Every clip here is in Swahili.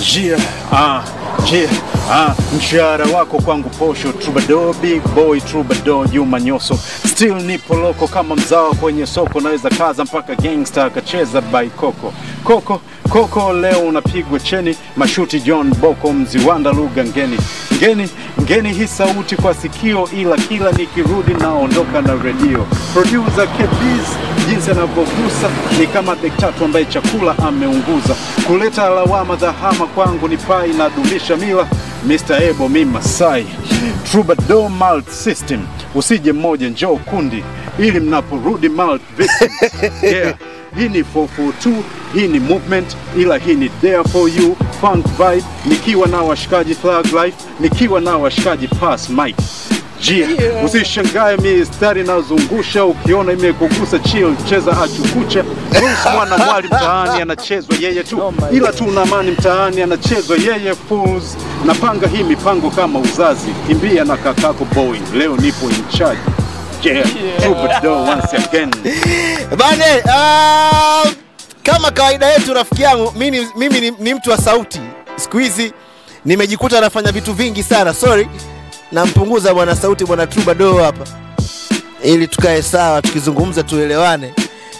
Jia, ah, jia, ah, mshahara wako kwangu posho, troubadour, big boy, troubadour, Juma Nyoso, still nipo loko kama mzawa kwenye soko, naweza kaza mpaka gangster akacheza by Coco. Coco, Coco leo unapigwa cheni, mashuti John Boko, mziwanda lugha ngeni. Ngeni, ngeni hii sauti kwa sikio, ila kila nikirudi naondoka na redio. Producer Kebiz, jinsi anavyogusa ni kama bektatu ambaye chakula ameunguza. Kuleta lawama dhahama kwangu ni pai na dumisha mila. Mr. Ebo mi Masai, Troubadour Malt System, usije mmoja njoo kundi, ili mnaporudi malt victim. Yeah. Hii ni 442, hii ni movement, ila hii ni there for you funk vibe, nikiwa na washikaji Thug Life, nikiwa na washikaji Pass Mic. Jia, Yeah. usishangae mistari nazungusha, ukiona imekugusa chill, cheza achukucha. Bruce mwana mwali mtaani anachezwa yeye tu, Oh my ila tu na amani mtaani anachezwa yeye fools. Napanga hii mipango kama uzazi, kimbia na kakako boy, leo nipo in charge. Yeah, Troubadour once again. Bane, ah, kama kawaida yetu rafiki yangu, mimi, mimi ni, ni mtu wa sauti. Siku hizi nimejikuta nafanya vitu vingi sana. Sorry, nampunguza bwana sauti bwana Troubadour hapa ili tukae sawa, tukizungumza tuelewane,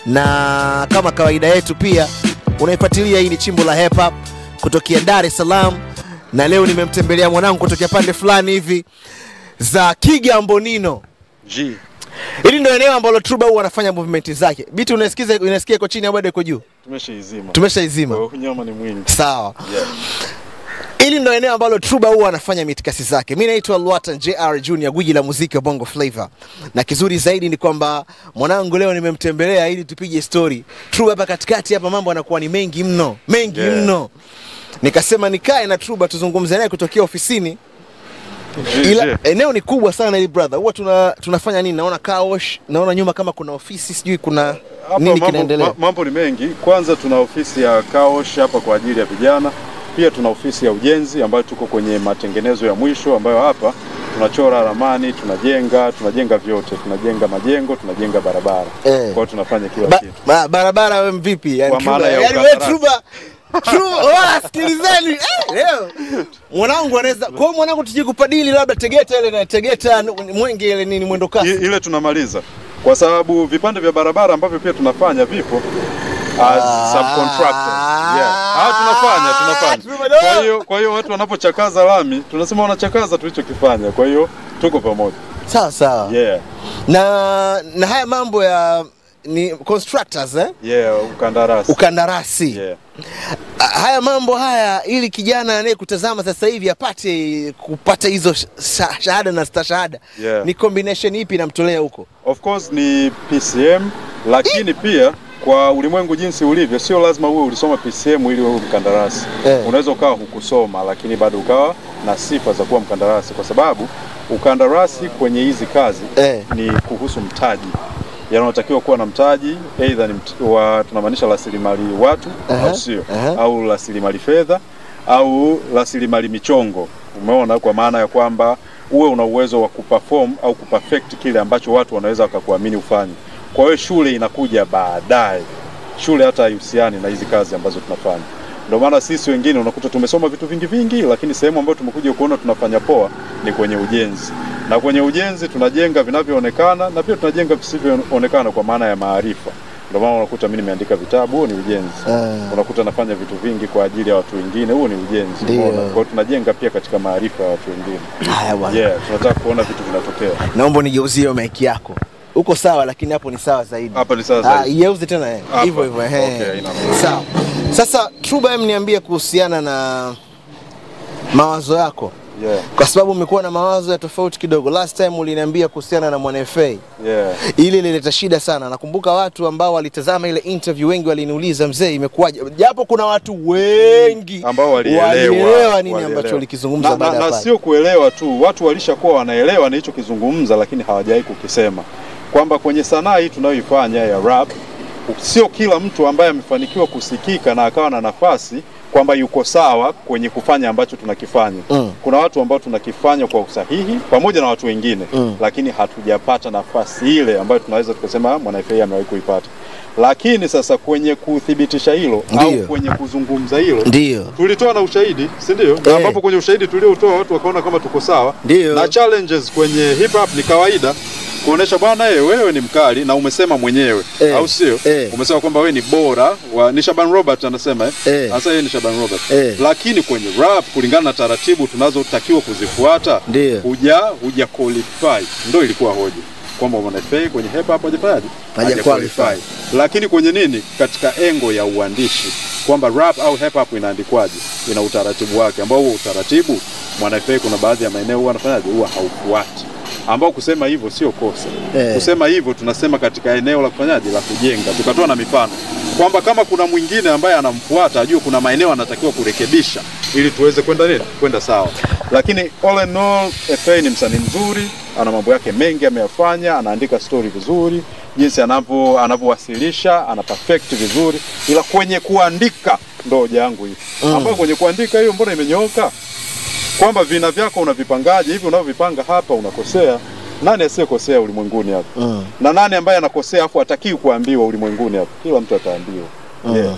na kama kawaida yetu pia unaifuatilia. Hii ni chimbo la hip hop kutokea Dar es Salaam, na leo nimemtembelea mwanangu kutokea pande fulani hivi za Kigambonino. G. Hili ndio eneo ambalo Truba huwa anafanya movement zake. Biti unasikiza unasikia iko chini au bado iko juu? Tumeshaizima. Tumeshaizima. Kwa hiyo Unyama ni mwingi. Sawa. Yeah. Hili ndio eneo ambalo Truba huwa anafanya mitikasi zake. Mimi naitwa Lwatan JR Junior, gwiji la muziki wa Bongo Flava. Na kizuri zaidi ni kwamba mwanangu leo nimemtembelea ili tupige story. Truba hapa katikati hapa mambo yanakuwa ni mengi mno, mengi Yeah. mno. Nikasema nikae na Truba tuzungumze naye kutokea ofisini. G, Ila G. eneo ni kubwa sana hili brother. Huwa tuna, tunafanya nini? Naona car wash, naona nyuma kama kuna ofisi, sijui kuna Hapa nini mambo, kinaendelea. ma- mambo ni mengi. Kwanza tuna ofisi ya Kaosh hapa kwa ajili ya vijana. Pia tuna ofisi ya ujenzi ambayo tuko kwenye matengenezo ya mwisho, ambayo hapa tunachora ramani, tunajenga, tunajenga vyote, tunajenga majengo, tunajenga barabara. Eh. Kwa hiyo tunafanya kila Ba, kitu. ba, barabara we mvipi? Yani, Kwa Truba, maana ya yani we ukandarasi. Truba Truba, wala sikilizeni eh, leo mwanangu anaweza kwa hiyo mwanangu tuje kupadili labda Tegeta ile na Tegeta Mwenge ile nini mwendo I, kasi. ile tunamaliza kwa sababu vipande vya barabara ambavyo pia tunafanya vipo as Ah. subcontractors. Yeah. Ah, tunafanya tunafanya. Troubadour. Kwa hiyo kwa hiyo watu wanapochakaza lami tunasema wanachakaza tulichokifanya. Kwa hiyo tuko pamoja. Sawa sawa. Yeah. Na na haya mambo ya ni constructors eh? Yeah, ukandarasi. Ukandarasi. Yeah. Ah, Haya mambo haya ili kijana anayekutazama sasa hivi apate kupata hizo sh- sha- shahada na stashahada. Yeah. Ni combination ipi namtolea huko? Of course ni PCM lakini pia kwa ulimwengu jinsi ulivyo, sio lazima uwe ulisoma PCM ili uwe mkandarasi. Eh. Unaweza ukawa hukusoma, lakini bado ukawa na sifa za kuwa mkandarasi, kwa sababu ukandarasi kwenye hizi kazi Eh. ni kuhusu mtaji yaani unatakiwa kuwa na mtaji aidha ni mt wa, tunamaanisha rasilimali watu Aha, au sio aha. au rasilimali fedha au rasilimali michongo umeona kwa maana ya kwamba uwe una uwezo wa kuperform au kuperfect kile ambacho watu wanaweza wakakuamini ufanye kwa hiyo shule inakuja baadaye shule hata haihusiani na hizi kazi ambazo tunafanya ndio maana sisi wengine unakuta tumesoma vitu vingi vingi lakini sehemu ambayo tumekuja kuona tunafanya poa ni kwenye ujenzi na kwenye ujenzi tunajenga vinavyoonekana na pia tunajenga visivyoonekana kwa maana ya maarifa ndio maana unakuta mimi nimeandika vitabu huo ni ujenzi Ah. unakuta nafanya vitu vingi kwa ajili ya watu wengine huo ni ujenzi Ndio. umeona? kwa hiyo tunajenga pia katika maarifa ya watu wengine Haya bwana. yeah tunataka kuona vitu vinatokea naomba unigeuzie hiyo mic yako uko sawa lakini hapo ni sawa zaidi hapa ni sawa Ah, zaidi igeuze tena eh. Hapa. hivyo hivyo ehe. Okay, haina mambo. sawa sasa Truba em niambie kuhusiana na mawazo yako yeah kwa sababu umekuwa na mawazo ya tofauti kidogo last time uliniambia kuhusiana na mwana FA yeah ile ilileta shida sana nakumbuka watu ambao walitazama ile interview wengi waliniuliza mzee imekuwaje japo kuna watu wengi ambao walielewa walielewa nini walielewa. ambacho ulikizungumza na, baada na, ya na pale. sio kuelewa tu, watu walishakuwa wanaelewa nilichokizungumza, lakini hawajawahi kukisema kwamba kwenye sanaa hii tunayoifanya ya rap, sio kila mtu ambaye amefanikiwa kusikika na akawa na nafasi kwamba yuko sawa kwenye kufanya ambacho tunakifanya. Mm. Kuna watu ambao tunakifanya kwa usahihi pamoja na watu wengine Mm. lakini hatujapata nafasi ile ambayo tunaweza tukasema Mwana FA amewahi kuipata. lakini sasa kwenye kuthibitisha hilo au Ndiyo. kwenye kuzungumza hilo Ndio. tulitoa na ushahidi si ndio? Na Eh. ambapo kwenye ushahidi tuliotoa watu wakaona kama tuko sawa. Ndio. Na challenges kwenye hip hop ni kawaida kuonesha bwana, eh, wewe ni mkali na umesema mwenyewe Eh. au sio? Eh. Umesema kwamba wewe ni bora wa, ni Shaban Robert anasema eh. Eh. Sasa yeye ni Shaban Robert. Eh. Lakini kwenye rap kulingana na taratibu tunazotakiwa kuzifuata Ndio. huja huja qualify. Ndio ilikuwa hoja kwamba Mwanafa kwenye hip hop hajafanyaje? Haja qualify. Lakini kwenye nini, katika engo ya uandishi kwamba rap au hip hop inaandikwaje, ina utaratibu wake, ambao huo utaratibu Mwanafa kuna baadhi ya maeneo huwa anafanyaje, huwa haufuati, ambao kusema hivyo sio kosa. Eh. Kusema hivyo tunasema katika eneo la kufanyaje, la kujenga, tukatoa na mifano kwamba kama kuna mwingine ambaye anamfuata ajue kuna maeneo anatakiwa kurekebisha ili tuweze kwenda nini, kwenda sawa. Lakini all in all, FA ni msanii mzuri, ana mambo yake mengi ameyafanya, anaandika story vizuri, jinsi anavyo anavyowasilisha ana perfect vizuri, ila kwenye kuandika ndo hoja yangu hii Mm. ambayo kwenye kuandika hiyo mbona imenyooka kwamba vina vyako unavipangaje hivi unavyovipanga hapa unakosea. Nani asiyekosea ulimwenguni hapa? Mm. na nani ambaye anakosea afu atakiwi kuambiwa ulimwenguni hapa? Kila mtu ataambiwa. Mm. Yeah.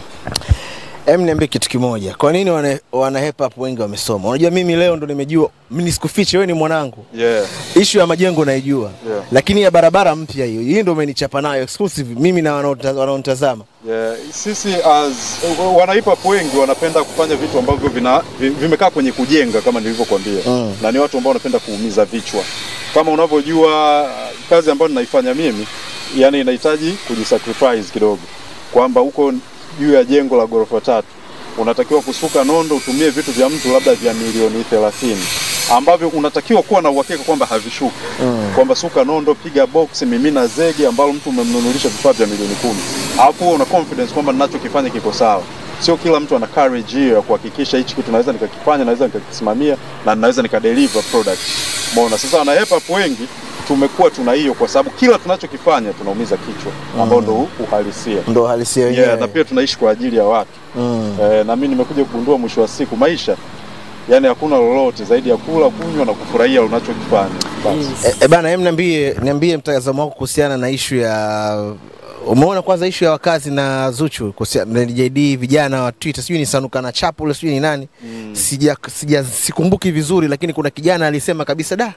Em, niambie kitu kimoja, kwa nini wana, wana hip hop wengi wamesoma? Unajua mimi leo ndo nimejua, mimi nisikufiche, wewe ni mwanangu, Yeah. ishu ya majengo naijua Yeah. lakini ya barabara mpya hiyo, hii ndo umenichapa nayo exclusive mimi na wanaota- wanaonitazama. Yeah. Sisi as wana hip hop wengi wanapenda kufanya vitu ambavyo vina vi- vimekaa kwenye kujenga kama nilivyokuambia. Mm. Na ni watu ambao wanapenda kuumiza vichwa. Kama unavyojua kazi ambayo ninaifanya mimi, yani inahitaji kujisacrifice kidogo. Kwamba huko juu ya jengo la ghorofa tatu unatakiwa kusuka nondo, utumie vitu vya mtu labda vya milioni 30 ambavyo unatakiwa kuwa na uhakika kwamba havishuki Mm. kwamba suka nondo, piga box, mimina zege ambalo mtu umemnunulisha vifaa vya milioni kumi, alafu wewe una confidence kwamba ninachokifanya kiko sawa. Sio kila mtu ana courage hiyo ya kuhakikisha hichi kitu naweza nikakifanya, naweza nikakisimamia na naweza nikadeliver product. Umeona? Sasa wana hip hop wengi tumekuwa tuna hiyo kwa sababu kila tunachokifanya tunaumiza kichwa ambao ndo uhalisia. Ndo halisia wenyewe. Yeah, na pia tunaishi kwa ajili ya watu. mm. Eh, na mimi nimekuja kugundua mwisho wa siku maisha yani hakuna lolote zaidi ya kula, kunywa na kufurahia unachokifanya. Basi. E, e bana, em niambie, niambie mtazamo wako kuhusiana na ishu ya umeona kwanza ishu ya wakazi na Zuchu kuhusiana na JD vijana wa Twitter, sijui ni Sanuka na Chapo, sijui ni nani Mm. sija, sija sikumbuki vizuri, lakini kuna kijana alisema kabisa da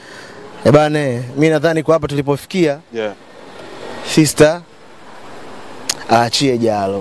e bana, mi nadhani kwa hapa tulipofikia Yeah. sister aachie jalo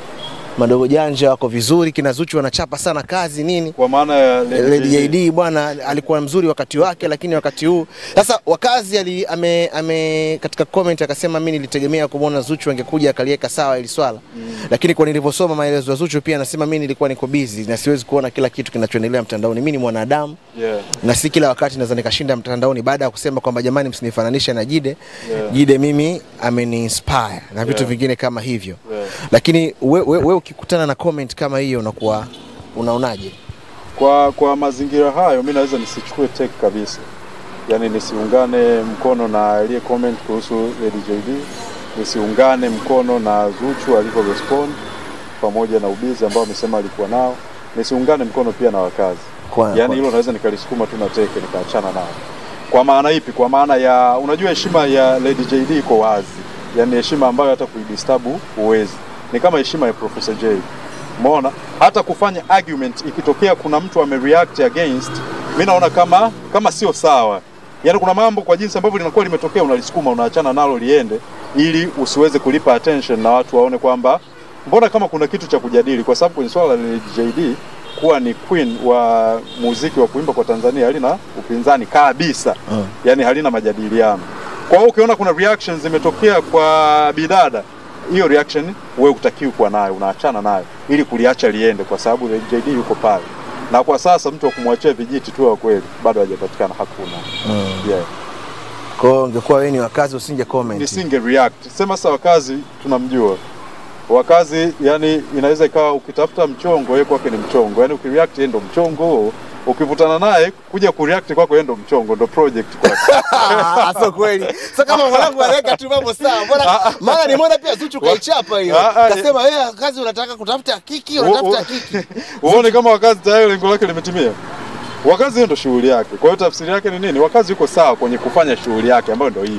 madogo janja wako vizuri, kina Zuchu wanachapa sana kazi nini Kwa maana ya Lady JD bwana alikuwa mzuri wakati wake, lakini wakati huu sasa wakazi ali, ame, ame katika comment akasema mimi nilitegemea kumwona Zuchu angekuja akaliweka sawa ili swala Mm. lakini kwa nilivyosoma maelezo ya Zuchu pia anasema mimi nilikuwa niko busy na siwezi kuona kila kitu kinachoendelea mtandaoni. Mimi ni mwanadamu Yeah. na si kila wakati naweza nikashinda mtandaoni, baada ya kusema kwamba jamani, msinifananishe na Jide. Yeah. Jide mimi ameni inspire na vitu Yeah. vingine kama hivyo, Yeah. lakini we, we, we ukikutana na comment kama hiyo unakuwa unaonaje? Kwa kwa mazingira hayo mi naweza nisichukue take kabisa, yaani nisiungane mkono na aliye comment kuhusu Lady JD, nisiungane mkono na Zuchu alivyo respond pamoja na ubizi ambao amesema alikuwa nao, nisiungane mkono pia na wakazi. Kwa, Yaani kwa- hilo naweza nikalisukuma tu na teke nikaachana nao. Kwa maana ipi? Kwa maana ya unajua, heshima ya Lady JD iko wazi, yaani heshima ambayo hata kuidistabu huwezi. Ni kama heshima ya Professor J. Umeona, hata kufanya argument ikitokea kuna mtu amereact against, mi naona kama kama sio sawa. Yaani kuna mambo kwa jinsi ambavyo linakuwa limetokea, unalisukuma unaachana nalo liende, ili usiweze kulipa attention na watu waone kwamba mbona kama kuna kitu cha kujadili, kwa sababu kwenye swala la Lady JD kuwa ni queen wa muziki wa kuimba kwa Tanzania halina upinzani kabisa, Mm. yani halina majadiliano. Kwa hiyo ukiona kuna reactions zimetokea kwa bidada, hiyo reaction wewe utakiwi kuwa nayo, unaachana nayo ili kuliacha liende, kwa sababu JD yuko pale, na kwa sasa mtu wa kumwachia vijiti tu wa kweli bado hajapatikana, hakuna. Mm. Yeah. Kwa hiyo ungekuwa wewe ni wakazi usinge comment. Nisinge react. Sema sasa, wakazi tunamjua wakazi, yani inaweza ikawa ukitafuta mchongo, yeye kwake ni mchongo, yani ukireact yeye ndo mchongo, ukivutana naye kuja kureact kwako yeye ndo mchongo, ndo project kwako. Ah, sio kweli. Sasa kama mwanangu anaweka tu mambo sawa. Mbona maana nimeona pia Zuchu kaichapa hiyo. Ah, ah, Kasema wewe kazi unataka kutafuta kiki, unatafuta kiki. Uone kama wakazi tayari lengo lake limetimia. Wakazi hiyo ndo shughuli yake. Kwa hiyo tafsiri yake ni nini? Wakazi yuko sawa kwenye kufanya shughuli yake ambayo ndo hiyo.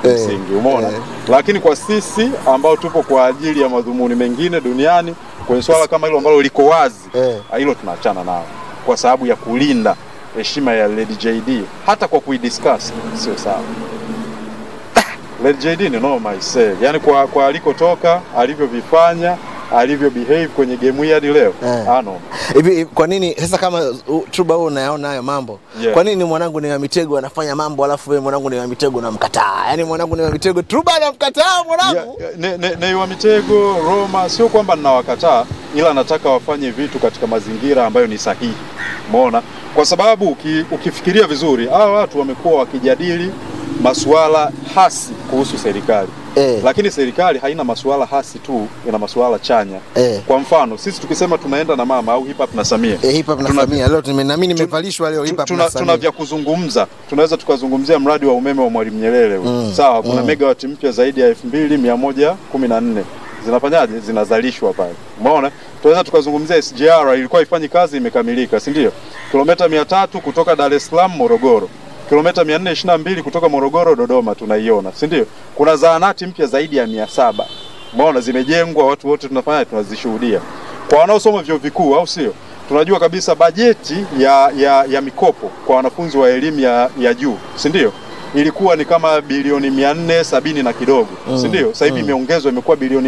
kimsingi, umeona. eh. Lakini kwa sisi ambao tupo kwa ajili ya madhumuni mengine duniani, kwenye swala kama hilo ambalo liko wazi Eh. hilo tunaachana nao kwa sababu ya kulinda heshima ya Lady JD, hata kwa kuidiscuss sio sawa. Lady JD ni noma ise, yani kwa, kwa alikotoka alivyovifanya alivyo behave kwenye game hii hadi leo Eh. ah, noma. hivi hivi, kwa nini sasa kama uh, Truba wewe unayaona hayo mambo Yeah. kwa nini mwanangu ni wa mitego anafanya mambo alafu wewe mwanangu ni wa mitego unamkataa yaani mwanangu ni wa mitego Truba anamkataa mwanangu Ya- ne, ne, ne wa Mitego Roma, sio kwamba ninawakataa, ila nataka wafanye vitu katika mazingira ambayo ni sahihi. Umeona, kwa sababu uki, ukifikiria vizuri, hawa watu wamekuwa wakijadili masuala hasi kuhusu serikali Eh. lakini serikali haina masuala hasi tu, ina masuala chanya. Eh. Kwa mfano sisi tukisema tunaenda na mama au hip hop na Samia Eh, hip hop na Tuna- Samia leo tume- na mimi nimevalishwa leo hip hop tuna, na tuna Samia vya kuzungumza. Tunaweza tukazungumzia mradi wa umeme wa Mwalimu Nyerere huu. Mm, Sawa, kuna mm. megawati mpya zaidi ya 2114 zinafanyaje? Zinazalishwa pale. Umeona? Tunaweza tukazungumzia SGR ilikuwa ifanyi kazi, imekamilika, si ndio? Kilomita 300 kutoka Dar es Salaam Morogoro. Kilomita 422 kutoka Morogoro Dodoma tunaiona, si ndio? Kuna zahanati mpya zaidi ya 700. Umeona zimejengwa, watu wote tunafanya tunazishuhudia. Kwa wanaosoma vyuo vikuu au sio? Tunajua kabisa bajeti ya, ya, ya mikopo kwa wanafunzi wa elimu ya, ya juu, si ndio? Ilikuwa ni kama bilioni 470 na kidogo, si ndio? Sasa hivi imeongezwa imekuwa bilioni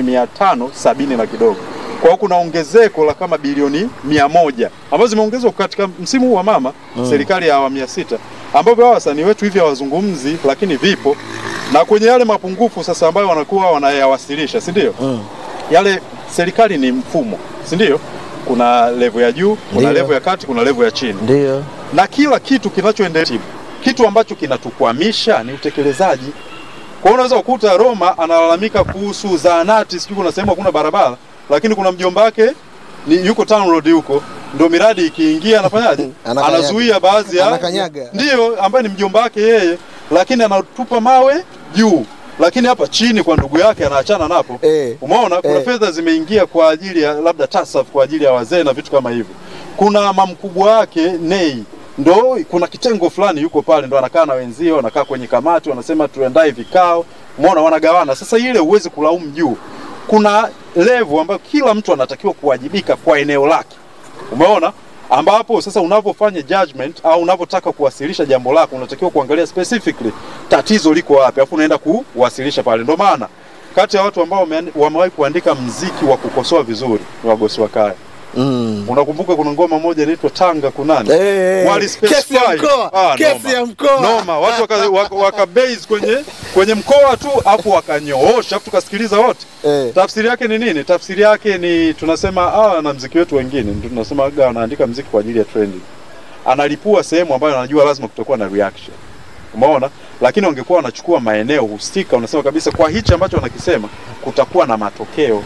570 na kidogo. Kwa hiyo kuna ongezeko la kama bilioni 100 ambazo zimeongezwa katika msimu huu wa mama serikali ya awamu ya sita, ambavyo hawa wasanii wetu hivi hawazungumzi, lakini vipo na kwenye yale mapungufu sasa ambayo wanakuwa wanayawasilisha, si ndio? Mm. Yale serikali ni mfumo, si ndio? Kuna level ya juu, kuna Ndio. level ya kati, kuna level ya chini, ndio na kila kitu kinachoendelea, kitu ambacho kinatukwamisha ni utekelezaji. Kwa hiyo unaweza kukuta Roma analalamika kuhusu zahanati, sijui kuna sehemu hakuna barabara, lakini kuna mjomba wake ni yuko town road huko, ndio miradi ikiingia anafanyaje? Anakanyaga. Anazuia baadhi ya Anakanyaga. ndio ambaye ni mjomba wake yeye, lakini anatupa mawe juu, lakini hapa chini kwa ndugu yake anaachana napo. Eh. Umeona kuna Eh. fedha zimeingia kwa ajili ya labda TASAF kwa ajili ya wazee na vitu kama hivyo. Kuna mamkubwa wake Nei ndo kuna kitengo fulani yuko pale ndo anakaa na wenzio, wanakaa kwenye kamati, wanasema tuandae vikao, umeona, wanagawana. Sasa ile huwezi kulaumu juu, kuna level ambayo kila mtu anatakiwa kuwajibika kwa eneo lake, umeona ambapo sasa unavyofanya judgment au unavyotaka kuwasilisha jambo lako unatakiwa kuangalia specifically tatizo liko wapi, alafu unaenda kuwasilisha pale. Ndio maana kati ya watu ambao wamean- wamewahi kuandika mziki wa kukosoa vizuri ni Wagosi wa Kaya. mm. Unakumbuka kuna ngoma moja inaitwa Tanga kunani? Eh, eh, Wali kesi ya specify. mkoa, Ah, kesi noma. ya mkoa. Noma, watu waka, waka, waka base kwenye kwenye mkoa tu afu wakanyoosha afu tukasikiliza wote. Eh. Tafsiri yake ni nini? Tafsiri yake ni tunasema ah, na mziki wetu wengine ndio tunasema aga anaandika mziki kwa ajili ya trending. Analipua sehemu ambayo anajua lazima kutakuwa na reaction. Umeona? Lakini wangekuwa wanachukua maeneo husika, unasema kabisa kwa hichi ambacho wanakisema kutakuwa na matokeo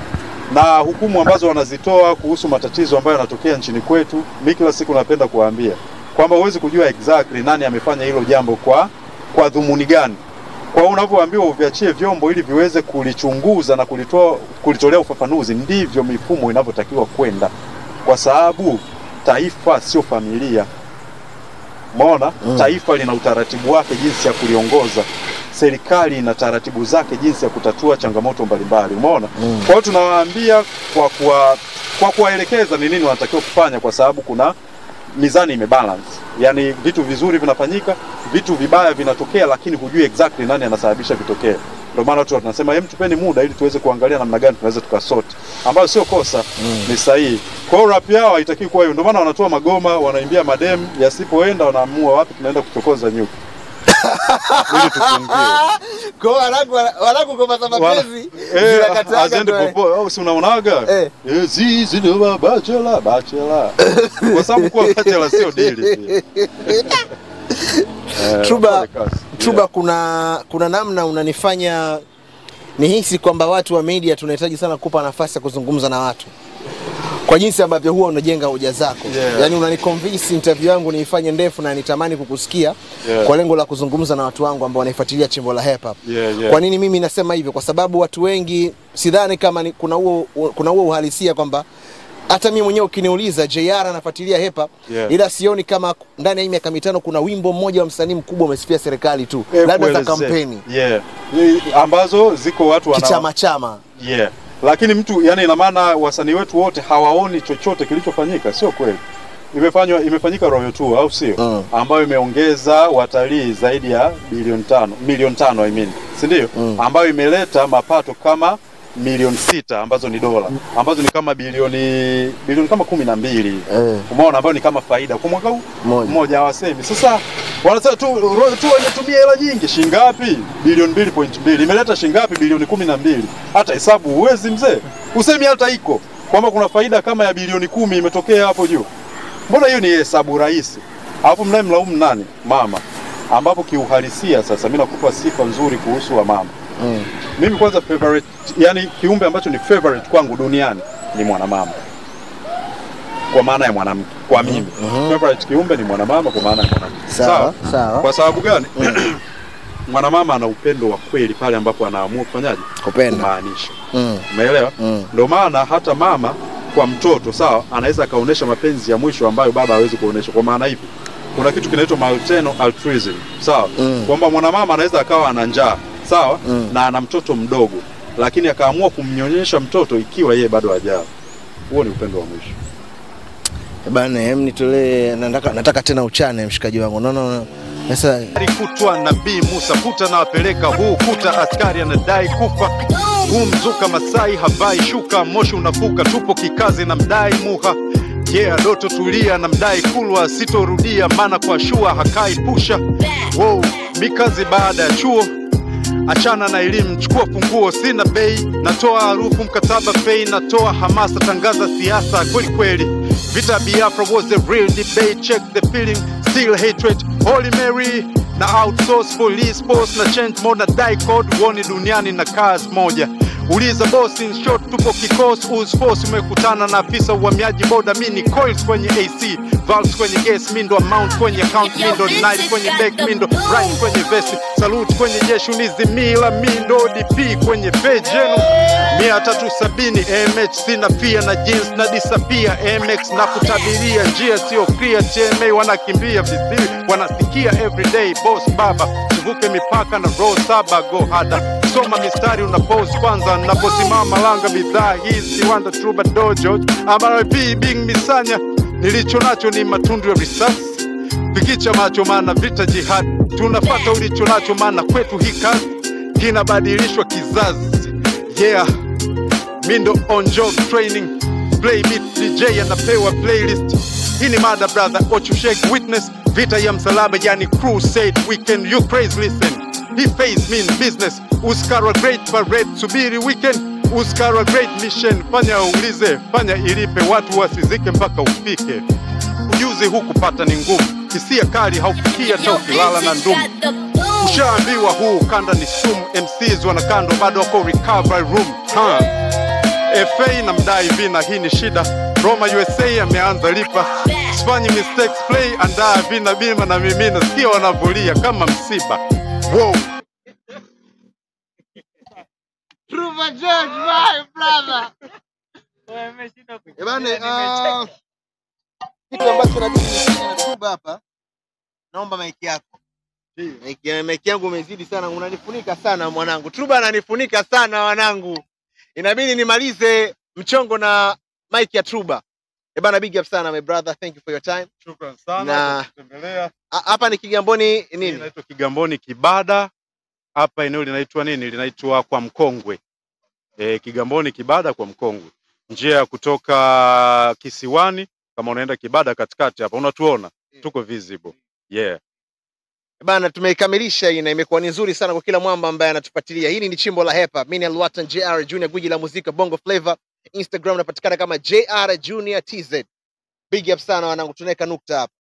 na hukumu ambazo wanazitoa kuhusu matatizo ambayo yanatokea nchini kwetu. Mimi kila siku napenda kuwaambia kwamba huwezi kujua exactly nani amefanya hilo jambo kwa kwa dhumuni gani. Kwa hiyo unavyoambiwa uviachie vyombo ili viweze kulichunguza na kulitoa kulitolea ufafanuzi, ndivyo mifumo inavyotakiwa kwenda, kwa sababu taifa sio familia. Umeona? Taifa lina utaratibu wake jinsi ya kuliongoza. Serikali ina taratibu zake jinsi ya kutatua changamoto mbalimbali. Umeona? Kwa hiyo tunawaambia kwa kuwa, kwa kuwaelekeza ni nini wanatakiwa kufanya, kwa sababu kuna mizani imebalance, yaani vitu vizuri vinafanyika, vitu vibaya vinatokea, lakini hujui exactly nani anasababisha vitokee. Ndio maana watu wanasema hem, tupeni muda ili tuweze kuangalia namna gani tunaweza tukasoti, ambayo sio kosa, ni sahihi. Kwa hiyo rap yao haitakiwi kuwa hiyo. Ndio maana wanatoa magoma, wanaimbia madem, yasipoenda wanaamua wapi tunaenda kuchokoza nyuki ili tufungiwe. Kwa hiyo wanangu wanangu ngoma za mapenzi Eh, zinakataga azende ndo, eh. popo au si unaonaga Eh. Eh, zizi ndio ba- bachelor bachelor kwa sababu kuwa bachelor sio dili pia. Eh, Truba, wafanye kazi. Truba, kuna kuna namna unanifanya nihisi kwamba watu wa media tunahitaji sana kupa nafasi ya kuzungumza na watu kwa jinsi ambavyo huwa unajenga hoja zako Yeah. yaani unaniconvince interview yangu niifanye ndefu na nitamani kukusikia Yeah. kwa lengo la kuzungumza na watu wangu ambao wanaifuatilia chimbo la hip hop Yeah, yeah. kwa nini mimi nasema hivyo kwa sababu watu wengi sidhani kama ni, kuna huo kuna huo uhalisia kwamba hata mimi mwenyewe ukiniuliza JR anafuatilia hip hop Yeah. ila sioni kama ndani ya hii miaka mitano kuna wimbo mmoja wa msanii mkubwa umesifia serikali tu Eh, labda za kuelezea. kampeni yeah. Eh, ambazo ziko watu wana kichama chama yeah. Lakini mtu yani, ina maana wasanii wetu wote hawaoni chochote kilichofanyika, sio kweli. Imefanywa imefanyika Royal Tour au sio? Mm. ambayo imeongeza watalii zaidi ya bilioni tano milioni tano I mean, si ndio? Mm. ambayo imeleta mapato kama milioni sita ambazo ni dola ambazo ni kama bilioni bilioni kama kumi na mbili Eh. umeona, ambayo ni kama faida kwa mwaka huu Moja. mmoja. Hawasemi sasa, wanasema tu Royal Tour imetumia hela nyingi. Shingapi? bilioni mbili point mbili imeleta shingapi? bilioni kumi na mbili Hata hesabu huwezi mzee, usemi hata iko kwamba kuna faida kama ya bilioni kumi imetokea hapo juu. Mbona hiyo ni hesabu rahisi? Alafu mnaye mlaumu nani? Mama, ambapo kiuhalisia sasa mimi nakupa sifa nzuri kuhusu wa mama. Mm. Mimi kwanza favorite, yani kiumbe ambacho ni favorite kwangu duniani ni mwanamama, kwa maana ya mwanamke. Kwa mimi favorite kiumbe ni mwanamama, kwa maana ya mwanamke. Sawa, sawa. Kwa sababu gani? mwanamama ana upendo wa kweli pale ambapo anaamua kufanyaje, Kupenda. kumaanisha. Mm. Umeelewa? Mm. Ndio maana hata mama kwa mtoto sawa, anaweza akaonyesha mapenzi ya mwisho ambayo baba hawezi kuonyesha. Kwa maana hivi, kuna kitu kinaitwa maternal altruism sawa, Mm. kwamba mwanamama anaweza akawa ana njaa sawa, Mm. na ana mtoto mdogo, lakini akaamua kumnyonyesha mtoto ikiwa yeye bado hajaa. Huo ni upendo wa mwisho. Bana, hem nitolee, nataka, nataka tena uchane mshikaji wangu. No, no, no. Sasa Kutwa Nabii Musa kuta na wapeleka huu kuta, askari anadai kufa huu mzuka Masai havai shuka, moshi unafuka, tupo kikazi na mdai muha yeah, doto tulia na mdai kulwa, sitorudia maana kwa shua hakai pusha wow, mikazi baada ya chuo achana na elimu, chukua funguo, sina bei, natoa harufu mkataba pei, natoa hamasa, tangaza siasa kweli kweli. Vita Biafra was the real debate, check the feeling, still hatred, Holy Mary na outsource police force na change mode na die code, uoni duniani na kazi moja Uliza boss in short, tupo kikosi us force, umekutana na afisa uhamiaji boda, mi ni coils kwenye AC, valves kwenye gas, mindo amount kwenye account, mindo night kwenye back, mindo right kwenye vest, salute kwenye jeshi, unizimila mindo DP kwenye page yenu mia tatu sabini MH sina pia na jeans na disappear MX na kutabiria njia sio clear, TMA wanakimbia visiwi wanasikia everyday boss baba tuvuke mipaka na row saba go hada soma mistari una pose kwanza naposimama langa bidhaa hizi wanda truba dojo RIP bing misanya nilicho nacho ni matundu ya risasi pikicha macho maana vita jihad tunafata ulicho nacho maana kwetu hii kazi kinabadilishwa kizazi yeah mindo on job training play beat dj anapewa playlist hii ni mada brother ochushek witness vita ya msalaba yani crusade weekend you praise listen he face mean business uskara great parade subiri weekend uskara great mission fanya uulize fanya ilipe watu wasizike mpaka ufike ujuzi huu kupata ni ngumu hisia kali haufikia hata ukilala na ndumu ushaambiwa huu ukanda ni sumu mcs wanakando bado wako recovery room huh. fa na mdai vina hii ni shida roma usa ameanza lipa sifanyi mistakes play andaa vina bima na mimi nasikia wanavulia kama msiba wow. Eh bane, ah, kitu ambacho nabidi nifanye na Tuba hapa, naomba maiki yako. Maiki maiki yangu umezidi sana, unanifunika sana mwanangu. Tuba ananifunika sana wanangu, inabidi nimalize mchongo na maiki ya Tuba. Eh bana, big up sana my brother, thank you for your time. Shukran sana Na- kwa kutembelea. Ha- Hapa ni Kigamboni Hii nini? inaitwa Kigamboni Kibada. Hapa eneo linaitwa nini? Linaitwa kwa Mkongwe. E, Kigamboni Kibada kwa Mkongwe, njia ya kutoka Kisiwani. Kama unaenda Kibada katikati hapa, unatuona tuko visible. Yeah. Bana, tumeikamilisha hii na imekuwa ni nzuri sana kwa kila mwamba ambaye anatufuatilia. Hili ni chimbo la hepa. Mimi ni Alwatan JR Junior, gwiji la muziki Bongo Flava. Instagram napatikana kama JR Junior TZ. Big up sana wanangu, tunaweka nukta hapa.